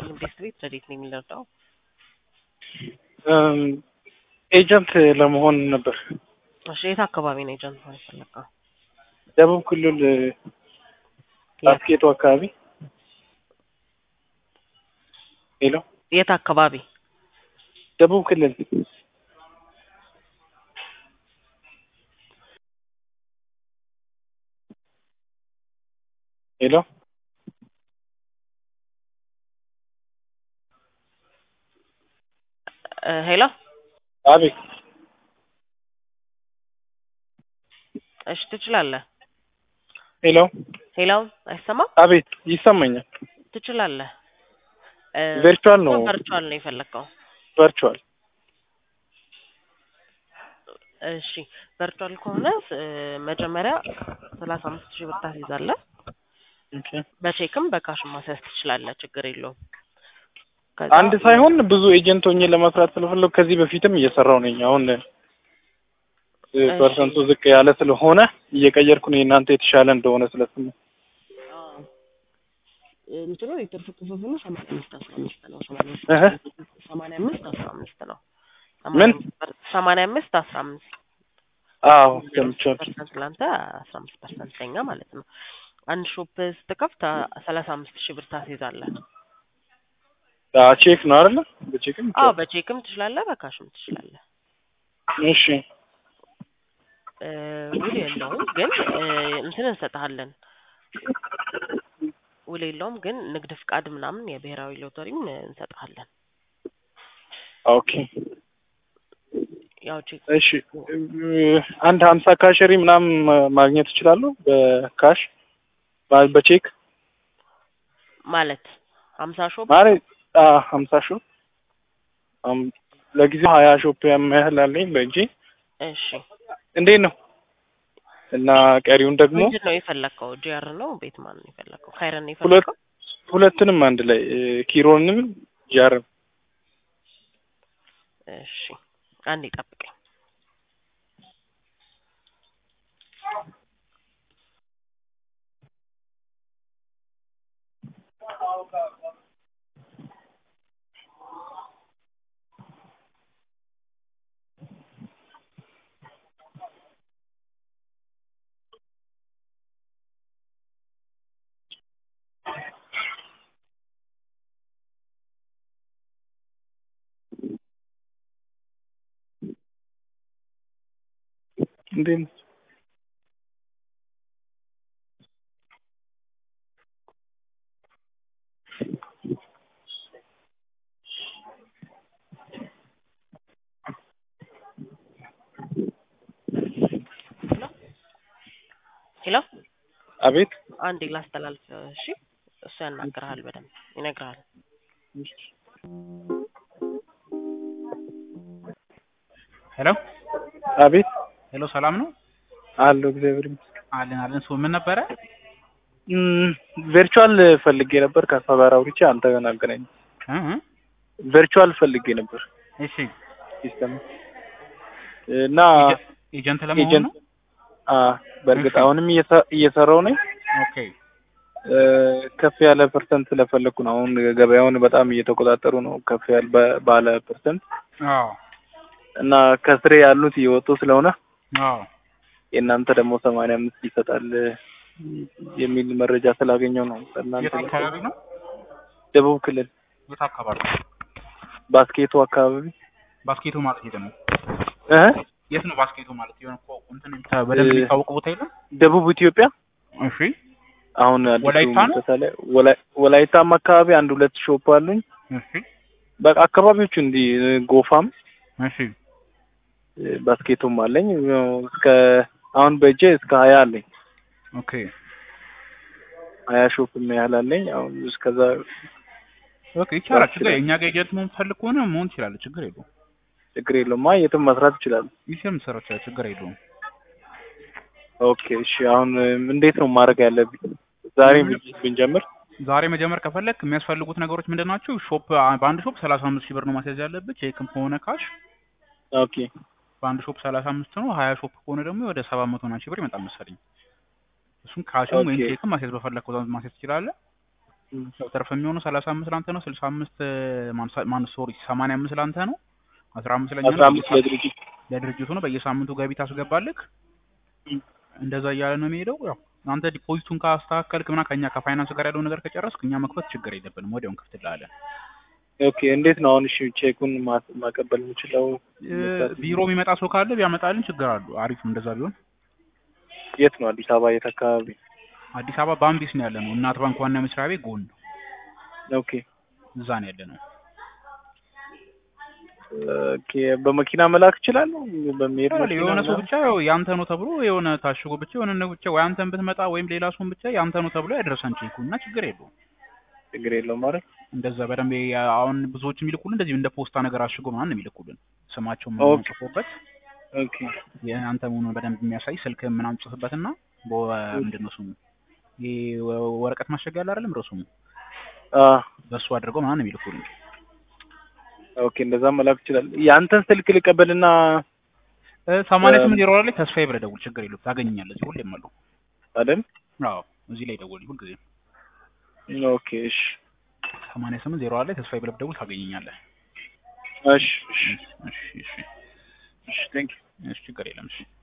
ይስጥልኝ። ቤስት ቤት ረዴት ነው የሚለርዳው ኤጀንት ለመሆን ነበር። እሺ የት አካባቢ ነው ኤጀንት መሆን የፈለግከው? ደቡብ ክልል አስኬቶ አካባቢ። ሄሎ የት አካባቢ? ደቡብ ክልል ሄሎ ሄሎ አቤት። እሺ ትችላለህ። ሄሎ ሄሎ አይሰማም? አቤት፣ ይሰማኛል። ትችላለህ። ቨርቹዋል ነው ቨርቹዋል ነው የፈለግከው? ቨርቹዋል። እሺ ቨርቹዋል ከሆነ እ መጀመሪያ ሰላሳ አምስት ሺህ ብር ታስይዛለህ። ኦኬ። በቼክም በካሽም ማስያዝ ትችላለህ። ችግር የለውም። ከዛ አንድ ሳይሆን ብዙ ኤጀንት ሆኜ ለመስራት ስለፈለኩ ከዚህ በፊትም እየሰራው ነኝ። አሁን እ ፐርሰንቱ ዝቅ ያለ ስለሆነ እየቀየርኩ ነው። የእናንተ የተሻለ እንደሆነ ስለስሙ እንትኑ የትርፍ ክፍፍሉ ሰማንያ አምስት አስራ አምስት ነው። ሰማንያ እህ አምስት ሰማንያ አምስት አስራ አምስት ነው። ምን? ሰማንያ አምስት አስራ አምስት አዎ ሰምቻለሁ። ፐርሰንት ለአንተ አስራ አምስት ፐርሰንት ለኛ ማለት ነው። አንድ ሾፕ ስትከፍት ሰላሳ አምስት ሺህ ብር ታስይዛለህ። አ ቼክ ነው አይደለ? በቼክም አዎ በቼክም ትችላለህ፣ በካሽም ትችላለህ። እሺ እ ውል የለውም ግን እ እንትን እንሰጥሃለን። ውል የለውም ግን ንግድ ፍቃድ ምናምን የብሔራዊ ሎተሪም እንሰጥሃለን። ኦኬ ያው ቼክ እሺ እ አንድ ሀምሳ ካሸሪ ምናምን ማ- ማግኘት እችላለሁ በካሽ ባ- በቼክ ማለት ሀምሳ ሾፕ ማለት አ ሀምሳ ሾፕ አም ለጊዜው ሀያ ሾፕ ያህል አለኝ በእጄ እሺ እንዴት ነው እና ቀሪውን ደግሞ ምንድን ነው የፈለግከው? ጂአር ነው ቤት ማን ነው የፈለግከው? ካይረን ነው ሁለት የፈለግከው? ሁለቱንም አንድ ላይ እ ኪሮንም ጃርም እሺ አንዴ ጠብቀኝ። እንዴት ነው? ሄሎ አቤት አንዴ ላስተላልፍ። እሺ እሱ ያናግርሃል፣ በደንብ ይነግርሃል። ሄሎ አቤት ሄሎ፣ ሰላም ነው አለሁ እግዚአብሔር ይመስገን። አለን አለን። ሶ ምን ነበረ? እም ቨርቹዋል ፈልጌ ነበር ከአፋ ጋር አውርቼ አንተ ገና አገናኝ እ እ ቨርቹዋል ፈልጌ ነበር እሺ ሲስተም እና ኤጀንት ለመሆን ኤጀንት ነው። አ በእርግጥ እሺ። አሁንም እየሰ- እየሰራው ነኝ ኦኬ እ ከፍ ያለ ፐርሰንት ስለፈለኩ ነው። አሁን ገበያውን በጣም እየተቆጣጠሩ ነው ከፍ ያለ በ- ባለ ፐርሰንት አዎ እና ከስሬ ያሉት እየወጡ ስለሆነ አዎ የእናንተ ደግሞ ሰማንያ አምስት ይሰጣል የሚል መረጃ ስላገኘው ነው። የት እናንተ አካባቢ ነው? ደቡብ ክልል የት አካባቢ? ባስኬቶ አካባቢ ባስኬቶ ማለት የት ነው? እ የት ነው ባስኬቶ ማለት? የሆነ እኮ እንትን የምታ- በደንብ እ- የሚታወቅ ቦታ የለም? ደቡብ ኢትዮጵያ እሺ አሁን አዲሱ ወላይታ ነው? ምሰሳ ላይ ወላይ- ወላይታም አካባቢ አንድ ሁለት ሾፕ አሉኝ። እሺ በቃ አካባቢዎቹ እንዲህ እ ጎፋም እሺ እ ባስኬቶም አለኝ ያው እስከ አሁን በእጄ እስከ ሀያ አለኝ ኦኬ ሀያ ሾፕ ያህል አለኝ። አሁን እስከዛ ኦኬ ይቻላል። ባስኬት ችግር እኛ ጋር ኤጀንት መሆን ፈልግ ከሆነ መሆን ትችላለህ። ችግር የለውም። ችግር የለውም። አይ የትም መስራት ይችላል። ይሄም ሰራ ይችላል። ችግር የለውም። ኦኬ እሺ። አሁን እ እንዴት ነው ማድረግ ያለብኝ? ዛሬ ብን- ብንጀምር ዛሬ መጀመር ከፈለክ የሚያስፈልጉት ነገሮች ምንድን ናቸው? ሾፕ በአንድ ሾፕ ሰላሳ አምስት ሺህ ብር ነው ማስያዝ ያለብህ። ቼክም ከሆነ ካሽ ኦኬ በአንድ ሾፕ ሰላሳ አምስት ነው። ሀያ ሾፕ ከሆነ ደግሞ ወደ ሰባት መቶ ሺህ ብር ይመጣል መሰለኝ። እሱም ካሽም ወይም ኦኬ። ቼክም ማስያዝ በፈለግከው ዛት ማስያዝ ትችላለህ። እም፣ ያው ትርፍ የሚሆነው ሰላሳ አምስት ለአንተ ነው። ስልሳ አምስት ማን ሶሪ ሰማንያ አምስት ለአንተ ነው። አስራ አምስት ለኛ አስራ ነው። አምስት ለድርጅት ለድርጅቱ ነው። በየሳምንቱ ገቢ ታስገባልክ። እም፣ እንደዛ እያለ ነው የሚሄደው። ያው አንተ ዲፖዚቱን ካስተካከልክ ምና ከኛ ከፋይናንስ ጋር ያለውን ነገር ከጨረስክ እኛ መክፈት ችግር የለብንም። ወዲያውን ክፍትልሃለን። ኦኬ እንዴት ነው አሁን? እሺ ቼኩን ማ- ማቀበል የምችለው እ፣ ቢሮ የሚመጣ ሰው ካለ ቢያመጣልን ችግር አሉ። አሪፍ ነው እንደዛ ቢሆን። የት ነው? አዲስ አበባ የት አካባቢ? አዲስ አበባ ባምቢስ ነው ያለ ነው። እናት ባንክ ዋና መስሪያ ቤት ጎን ኦኬ እዛ ነው ያለ ነው። ኦኬ በመኪና መላክ እችላለሁ? በሚሄድ ያው መኪና የሆነ ሰው ምናምን? ብቻ ያው ያንተ ነው ተብሎ የሆነ ታሽጎ ብቻ የሆነ ነው ብቻ ወይ አንተን ብትመጣ ወይም ሌላ ሰውን ብቻ ያንተ ነው ተብሎ ያደረሰን ቼኩ እና ችግር የለውም። ችግር የለውም ማለት እንደዛ በደንብ ያ- አሁን ብዙዎች የሚልኩልን እንደዚህ እንደ ፖስታ ነገር አሽጎ ምናምን ነው የሚልኩልን ስማቸው ኦኬ። ምናምን ጽፎበት ኦኬ የአንተ መሆኑን በደንብ የሚያሳይ ስልክ ምናምን ጽፍበትና ምንድን ነው ስሙ ይሄ ወ- ወረቀት ማሸጊያ አለ አይደለም ረሱሙ አ በሱ አድርገው ምናምን ነው የሚልኩልን። ኦኬ እንደዛ መላክ ይችላል። የአንተን ስልክ ልቀበልና እ፣ ሰማንያ ስምንት ዜሮ ላይ ተስፋዬ ብለህ ደውል፣ ችግር የለውም ታገኘኛለህ። እዚህ ሁሌም አለው። አይደል? አዎ እዚህ ላይ ደውል ሁልጊዜ ኦኬ እሺ ሰማንያ ስምንት ዜሮ ላይ ተስፋዬ ብለህ ደውል ታገኘኛለህ። እሺ እሺ እሺ እሺ እሺ ቴንክ እሺ ችግር የለም እሺ